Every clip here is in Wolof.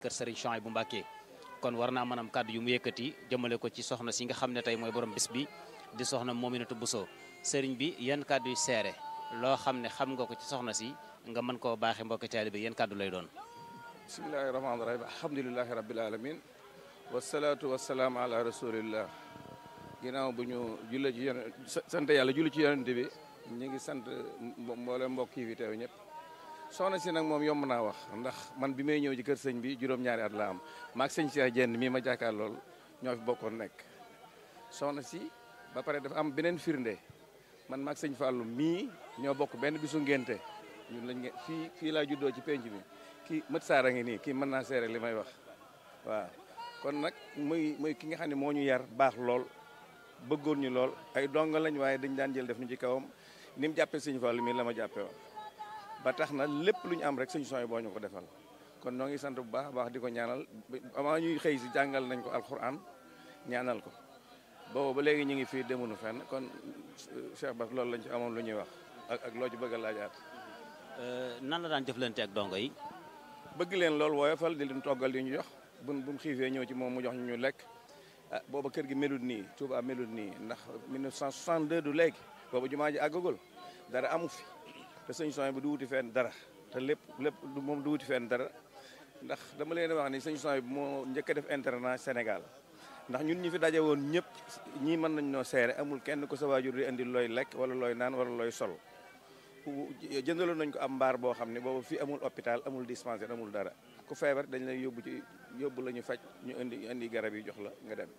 kër Serigne Chouaïbou Mbacké kon war naa maanaam kàddu yu mu yëkkati jëmale ko ci soxna si nga xam ne tey mooy borom bis bi di soxna Mominatou Bousso Serigne bi yan kàddu yu seere loo xam ne xam nga ko ci soxna si nga mën koo baaxee mbokki taalibe yan kàddu lay doon bismillahi rahmaani rahim alhamdulilahi rabbil alamin wasalaatu wasalaam ala rasulillah ginnaaw bu ñu julle ci yon sant yàlla julli ci yonente bi ñu ngi sant mboole mbokk yi fi teew ñëpp soxna si nag moom yomb naa wax ndax man bi may ñëw ci kër sëñ bi juróom-ñaari at la am maag sëñ Cheikh Jenn mii ma jàkkaar lool ñoo fi bokkoon nekk soxna si ba pare dafa am beneen firnde man maag sëñ Fallou mii ñoo bokk benn bisu ngénte ñun lañ nge fii fii laa juddoo ci penc bi kii mët saara ngi nii kii mën naa seere li may wax waaw kon nag muy muy ki nga xam ne moo ñu yar baax lool bëggoon ñu lool ay donga lañ waaye dañ daan jël def ñu ci kawam ni mu jàppee sëñ Fallou mii la ma jàppee woon ba tax na lépp lu ñu am rek sëñ sooy boo ñu ko defal kon noo ngi sant bu baax a baax di ko ñaanal avant ñuy xëy si jàngal nañ ko alxuraan ñaanal ko boobu ba léegi ñu ngi fii demunu fenn kon Cheikh Bass loolu lañ ci amoon lu ñuy wax ak ak loo ci bëgg a laajaat nan la daan jëflante ak dongo yi bëgg leen loolu woyofal di leen toggal di ñu jox buñ buñ xiifee ñëw ci moom mu jox ñu ñu lekk ah booba kër gi melut nii Touba melut nii ndax 1962 du léegi booba jumaa ji àggagul dara amu fi te sëñ Soñ bi du wuti fenn dara te lépp lépp moom du wuti fenn dara ndax dama leen wax ni sëñ Soñ bi moo njëkk a def internat Sénégal ndax ñun ñi fi daje woon ñëpp ñii mën nañ noo seere amul kenn ko sa waajur di indi looy lekk wala looy naan wala looy sol jëndaloon nañ ko am mbaar boo xam ne boobu fii amul hôpital amul dispensaire amul dara ku feebar dañ lay yóbbu ci yóbbu la ñu faj ñu indi indi garab yi jox la nga dem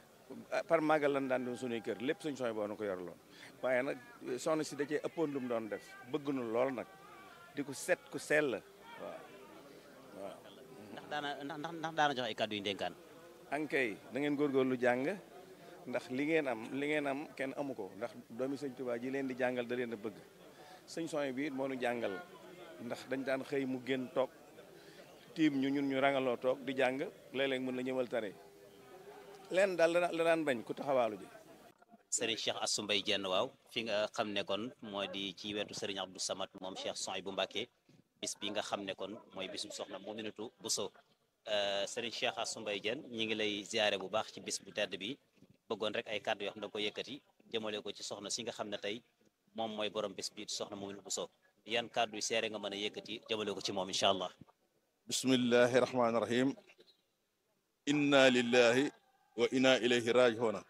par màggal lan daan doon suñuy kër lépp suñ soñ boo na ko yorloon waaye nag soxna si da cee ëppoon lu mu doon def bëgg nu lool nag di ko set ku sell waaw waaw ndax daana ndax ndax daana jox ay kàddu yu ndénkaan ankay da ngeen góorgóorlu jàng ndax li ngeen am li ngeen am kenn amu ko ndax doomi sëñ Tuubaa ji leen di jàngal da leen a bëgg sëñ soñ bi moo nu jàngal ndax dañ daan xëy mu génn toog tiim ñu ñun ñu rangaloo toog di jàng léeg-léeg mën la ñëwal tare leen daal la daan bañ ku taxawaalu ji Serigne Cheikh Assou Mbaye Jenn waaw fi nga xam ne kon moo di ci wetu Serigne Abdou Samad moom Cheikh Souhaïbou Mbacké bis bi nga xam ne kon mooy bisu soxna Mominatou Bousso Serigne Cheikh Assou Mbaye Jenn ñi ngi lay ziare bu baax ci bis bu tedd bi bëggoon rek ay kàddu yoo xam ne da ko yëkkati jëmale ko ci soxna si nga xam ne tey moom mooy borom bis bi soxna Mominatou Bousso yan kàddu yu seere nga mën a yëkkati jëmale ko ci moom incha allah bismillahi rahmaani rahim inna lillahi wa inna ilayhi raji'una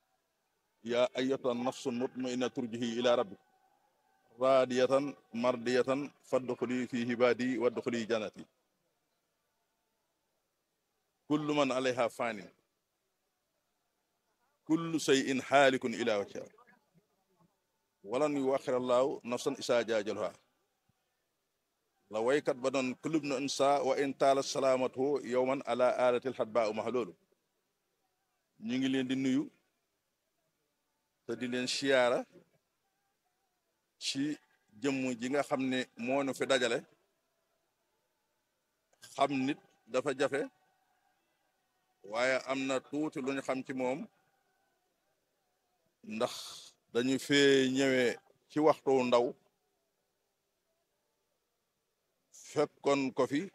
ya ayyatuha nafsu mutmainna turjihi ila rabbik radiyatan mardiyatan fadkhuli fi ibadi wadkhuli jannati kullu man alayha fanin kullu shay'in halikun ila wajhiha walan yuakhir allahu nafsan isa jajalha la waykat ba doon kulub na insa wa in taala salaamatu yowman ala alatil xatba u max loolu ñu ngi leen di nuyu te di leen siyaara ci jëmm ji nga xam ne moo nu fi dajale xam nit dafa jafe waaye am na tuuti lu ñu xam ci moom ndax dañu fee ñëwee ci waxtu ndaw fekkoon ko fi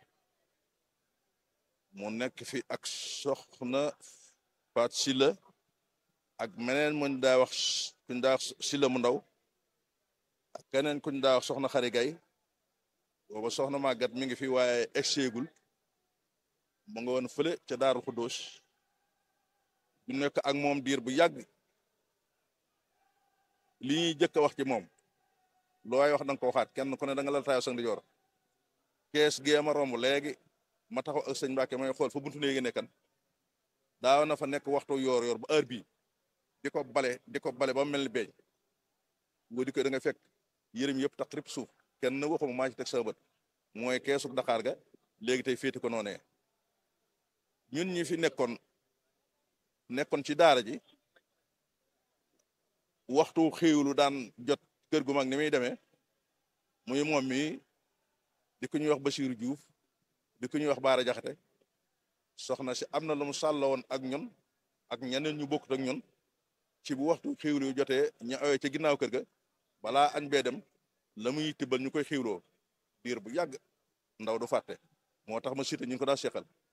mu nekk fi ak soxna Faat Silla ak meneen muñ daa wax kuñ daa wax Silla mu ndaw ak keneen kuñ daa wax soxna Xari Gay booba soxna màggat mi ngi fi waaye egseegul mu nga woon fële ca Daaru Xuddoos du nekk ak moom diir bu yàgg li ñuy jëkk a wax ci moom looy wax danga ko waxaat kenn ku ne da nga la taayo sang di joor kees gee ma romb léegi ma taxaw ak sëñ Mbàkke may xool fa buntu néegi nekkan daaw na fa nekk waxtu yoor yoor ba heure bii di ko bale di ko bale ba mel ni beeñ boo di ko da nga fekk yërëm yëpp tax rip suuf kenn waxuma maa ci teg sa bët mooy keesu Dakar ga léegi tey féeti ko noonee ñun ñi fi nekkoon nekkoon ci daara ji waxtu xéewlu daan jot kër gu mag ni muy demee muy moom mi di ko ñuy wax Basiiru Juuf di ko ñuy wax Baara Jaxate soxna si am na lu mu sàlla woon ak ñun ak ñeneen ñu bokkut ak ñun ci bu waxtu xiwlu yu jotee ñu awee ca ginnaaw kër ga balaa añ bee dem la muy tibbal ñu koy xiwloo diir bu yàgg ndaw du fàtte moo tax ma cité ñu ngi ko daa seqal